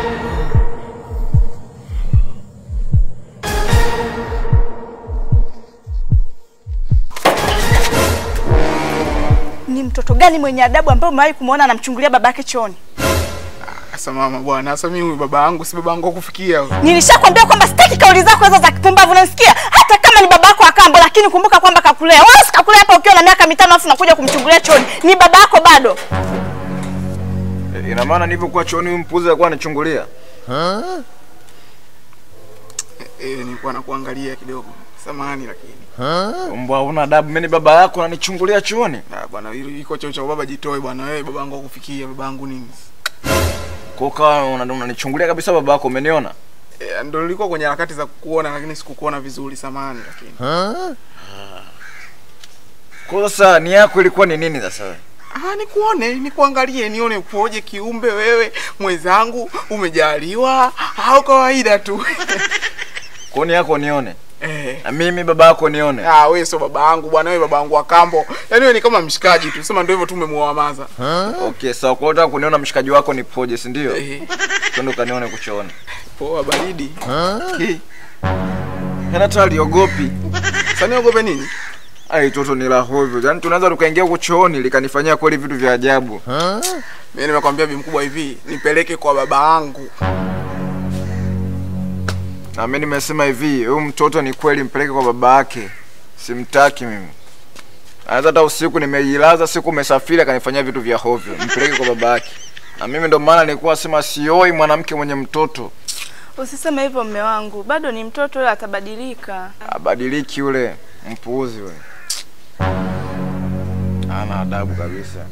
Ni mtoto gani mwenye adabu ambaye umewahi kumwona anamchungulia babake chooni? Sasa mama bwana, sasa mimi huyu baba yangu si baba yangu wa kufikia huyu. Nilishakwambia kwamba sitaki kauli zako hizo za kipumbavu, unanisikia? Hata kama ni baba yako wa kambo, lakini kumbuka kwamba kakulea. Wewe sikakulea hapa ukiwa na miaka mitano afu nakuja kumchungulia chooni. Ni baba yako bado. E, ina maana nilivyokuwa chooni huyu mpuzi alikuwa anachungulia. Eh, nilikuwa nakuangalia kidogo. Samahani lakini. Mbwa una adabu, mimi ni baba yako unanichungulia chooni. Ah bwana, hilo iko choo cha baba jitoe bwana. Wewe baba yangu wa kufikia, baba yangu nini? Kwa ukawa una- unanichungulia kabisa baba yako, umeniona? Eh, ndo nilikuwa kwenye harakati za kukuona lakini sikukuona vizuri, samahani lakini. Kwa sasa ni yako ilikuwa ni nini sasa wewe? Ah, nikuone, nikuangalie, nione upoje kiumbe wewe mwenzangu, umejaliwa au kawaida tu? Kwa ni yako nione. eh. Na mimi baba yako nione. Ah, wewe sio baba yangu bwana, wewe baba yangu wa kambo. Yaani wewe ni kama mshikaji tu. Sema ndio hivyo tu umemuamaza. Okay, sawa. Kwa hiyo unataka kuniona mshikaji wako ni poje, si ndio? Eh, Twende ukanione kuchooni. poa baridi. Ki. Hana hata aliogopi. Sasa niogope nini? Ai, toto ni la hovyo. Yaani tunaweza tukaingia kuchooni likanifanyia kweli vitu vya ajabu. Mimi nimekwambia bi mkubwa hivi, nipeleke kwa baba yangu. Na mimi nimesema hivi, huyu mtoto ni kweli mpeleke kwa baba yake. Simtaki mimi. Anaweza hata usiku nimejilaza, siku umesafiri akanifanyia vitu vya hovyo. Mpeleke kwa baba yake. Na mimi ndo maana nilikuwa sema sioi mwanamke mwenye mtoto. Usiseme hivyo mme wangu, bado ni mtoto, yule atabadilika. Abadiliki yule mpuuzi yule. Ana adabu kabisa.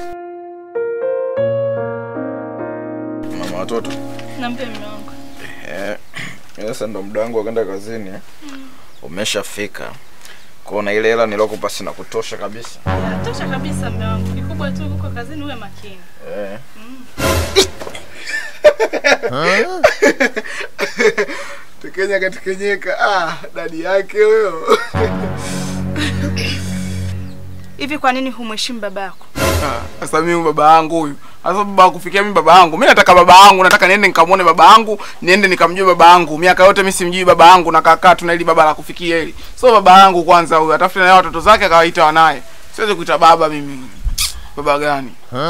Mama watoto. Naambia mme wangu. Eh, sasa ndo muda wangu wa kwenda kazini. eh. Umeshafika. Kuona ile hela nilokupa sina kutosha kabisa. Tosha kabisa mme wangu. Kikubwa tu uko kazini uwe makini. Eh. Tekenya katekenyeka. Ah, dadi yake huyo. Hivi kwa nini humheshimu baba yako? Ah, Sasa mimi baba yangu huyu. Sasa baba kufikia mimi baba yangu. Mimi nataka baba yangu, nataka niende nikamwone baba yangu, niende nikamjue baba yangu. Miaka yote mimi simjui baba yangu na kakaa tuna ili baba la kufikia hili. So baba yangu kwanza huyu, atafute na yeye watoto zake akawaita wanaye. Siwezi kuita baba mimi. Baba gani?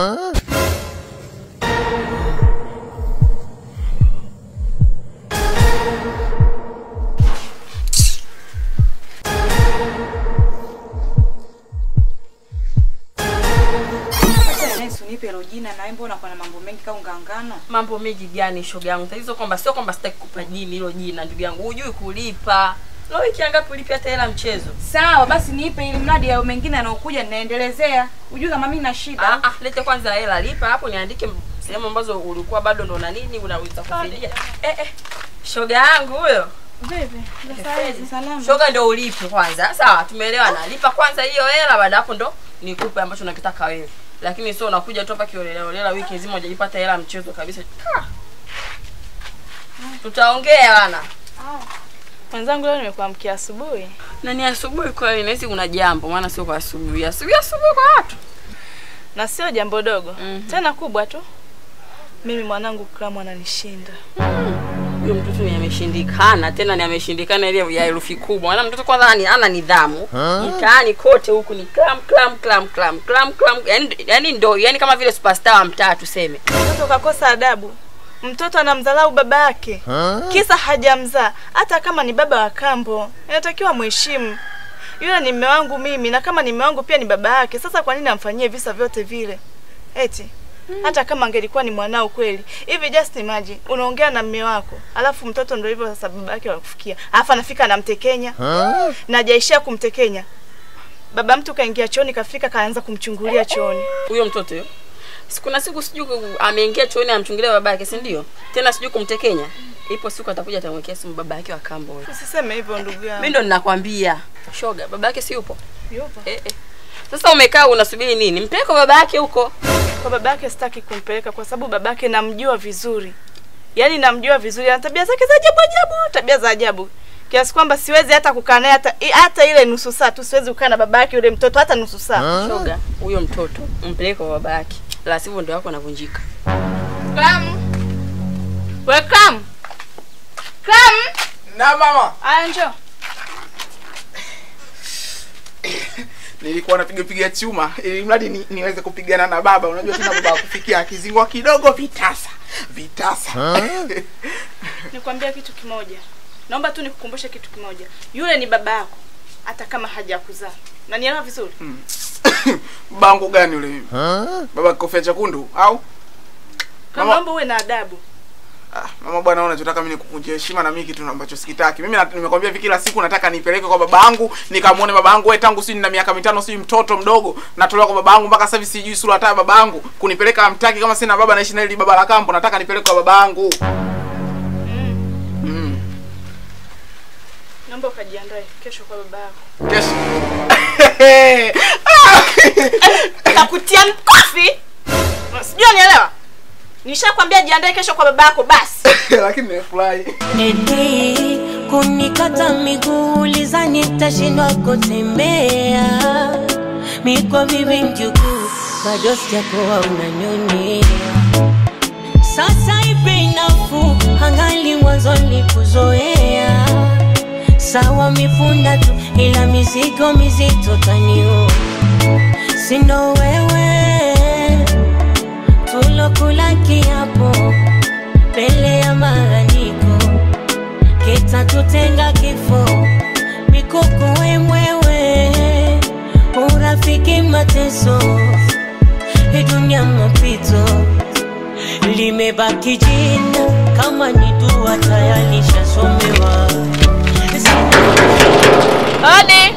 Nipe hilo jina na wewe mbona uko na mambo mengi kama ungangano? mambo mengi gani shoga yangu tatizo kwamba sio kwamba sitaki kupa jini hilo jina ndugu yangu hujui kulipa leo wiki ngapi ulipi hata hela mchezo Sawa, basi nipe ili mradi ya mengine yanayokuja ninaendelezea. Ujue kama mimi na shida. ah, ah, lete kwanza hela lipa hapo niandike sehemu ambazo ulikuwa bado ndo na nini unaweza kufidia eh, eh. shoga yangu huyo Vipi? Sasa salama. shoga ndo ulipe kwanza sawa tumeelewana lipa kwanza hiyo hela baada hapo ndo nikupe ambacho unakitaka wewe lakini sio unakuja tu hapa kiolelaolela wiki nzima hujajipata hela mchezo kabisa Ah. tutaongea bana Mwenzangu leo nimekuamkia asubuhi. na ni asubuhi kweli nahisi kuna jambo maana sio kwa asubuhi asubuhi asubuhi kwa watu Na sio jambo dogo. Mhm. Tena kubwa tu. Mimi mwanangu Kramu ananishinda. huyo mtoto ni ameshindikana tena ni ameshindikana ile ya herufi kubwa maana mtoto kwanza ni ana nidhamu mtaani kote huku ni klam klam klam klam klam klam yani, yani ndo yani kama vile superstar wa mtaa tuseme Mtoto kakosa adabu. Mtoto anamdharau baba yake. Kisa hajamzaa. Hata kama ni baba wa kambo, inatakiwa mheshimu. Yule ni mume wangu mimi na kama ni mume wangu pia ni baba yake. Sasa kwa nini amfanyie visa vyote vile? Eti hata kama angelikuwa ni mwanao kweli. Hivi just imagine, unaongea na mume wako, alafu mtoto ndio hivyo sasa baba yake wakufikia. Alafu anafika anamtekenya. Na hajaishia kumtekenya. Baba mtu kaingia chooni kafika kaanza kumchungulia chooni. huyo mtoto yo sikuna siku sijui ku- ameingia chooni amchungilia baba yake si ndio tena sijui kumtekenya ipo siku atakuja atamwekea simu baba yake wa kambo huyo Usiseme hivyo ndugu yangu. mimi ndo ninakwambia shoga baba yake si yupo Yupo. eh, eh. sasa umekaa unasubiri nini mpeleke kwa baba yake huko Kwa babake sitaki kumpeleka kwa sababu babake namjua vizuri. Yaani namjua vizuri, ana tabia zake za ajabu ajabu, tabia za ajabu. Kiasi kwamba siwezi hata kukaa naye hata i- hata ile nusu saa tu siwezi kukaa na babake yule mtoto hata nusu saa. shoga huyo mtoto mpeleke kwa baba yake la sivyo ndio wako anavunjika Klamu. Na mama. Aya, njoo. Nilikuwa napiga piga chuma ili mradi ni, niweze kupigana na baba. Unajua tena baba akufikia akizingwa kidogo vitasa. Vitasa. Nikwambia kitu kimoja. Naomba tu nikukumbushe kitu kimoja. Yule ni baba yako hata kama hajakuzaa. Unanielewa vizuri? Babangu gani yule mimi? Baba kofia chekundu au? Kama Mama- naomba uwe na adabu. Ah, mama bwana, unachotaka mimi nikuvunjie heshima na mimi kitu ambacho sikitaki. Mimi na- nimekwambia hivi kila siku nataka nipeleke kwa babangu, nikamuone babangu wewe tangu sijui nina miaka mitano sijui mtoto mdogo natolewa kwa babangu mpaka sasa hivi sijui sura hata ya babangu. Kunipeleka amtaki kama sina baba naishi na hili baba la kambo, nataka nipeleke kwa babangu. Mm. Naomba ukajiandae kesho kwa baba yako. Kesho. Nitakutia mkofi. Sijui unielewa? Nishakwambia jiandae kesho kwa baba yako basi. Lakini nimefurahi. Eti kunikata miguu uliza nitashindwa kutembea mikwa bibi mjukuu bado sijakuwa unanyonea sasa ipe nafuu angali mwanzo nikuzoea sawa mifunda tu ila mizigo mizito taniu sindo wewe tulokula kiapo mbele ya maandiko kitatutenga kifo mikoko wemwewe urafiki mateso hii dunia mapito limebaki jina kama ni dua tayari shasomewa Hodi.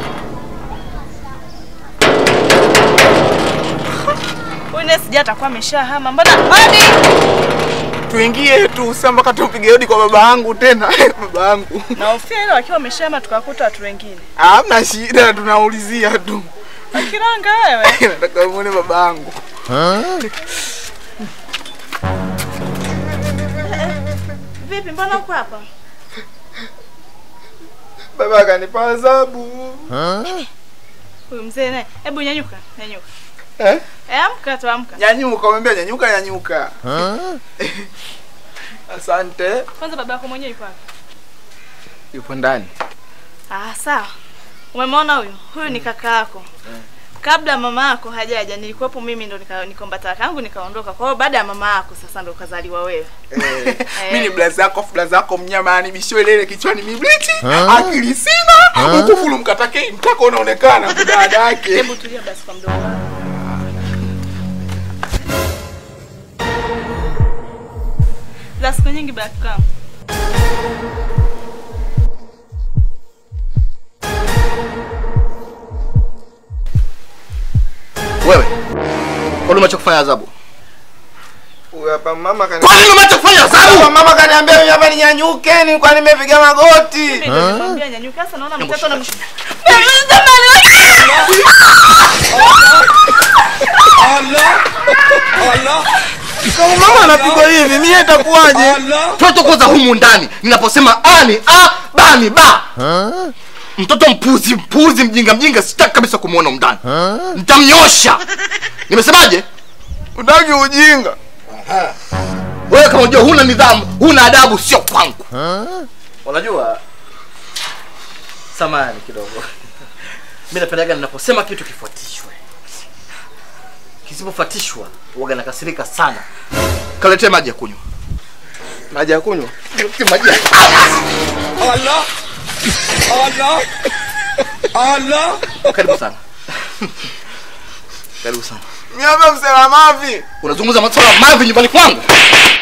Huyu naye sija atakuwa ameshahama. Mbona? Hodi. Tuingie tu sasa mpaka tupige hodi kwa baba yangu tena. baba yangu. Na ofia ile wakiwa wameshahama tukakuta watu wengine. Hamna shida tunaulizia tu. Akiranga wewe. Nataka muone baba yangu. Vipi mbona uko hapa? Baba akanipa adhabu. Huyu mzee naye. Hebu nyanyuka, nyanyuka. Eh? Eh, amka tu amka. Nyanyuka, umwambia nyanyuka, nyanyuka. Asante. Kwanza baba yako mwenyewe yuko wapi? Yupo ndani. Ah, sawa. Umemwona huyu? Huyu ni kaka yako. Kabla mama yako hajaja nilikuwepo mimi ndo nika- nikomba talaka yangu nikaondoka. Kwa hiyo baada ya mama yako sasa ndo ukazaliwa wewe. Eh, mimi ni blaza yako, blaza yako mnyama, yani bisho ile ile kichwani mibliti, akili sina, ukufulu mkatake mtako unaonekana kudada yake. Hebu tulia basi kwa mdomo wako. Za siku nyingi back kama. Wewe kwani umechokufanya adhabu? Huyu hapa mama kani Kwani umechokufanya adhabu? Mama kaniambia mimi hapa ninyanyuke, nilikuwa nimepiga magoti. Mimi ndo nikwambia nyanyuka sasa naona mtoto na Kama mama anapigwa hivi, mimi itakuwaje? Mtoto kwanza humu ndani ninaposema ani a bani ba. Mtoto mpuzi mpuzi mjinga mjinga sitaki kabisa kumuona humu ndani. Nitamnyosha. Nimesemaje? Utaki ujinga. Wewe kama unajua huna nidhamu, huna adabu sio kwangu. Unajua samani kidogo. Mimi napendaga ninaposema kitu kifuatishwe. Kisipofuatishwa huwaga nakasirika sana. Kaletee maji ya kunywa. Maji ya kunywa. Niletee maji ya Karibu sana. Karibu sana. Mimi hapa msela mavi. Unazungumza masuala ya mavi nyumbani kwangu?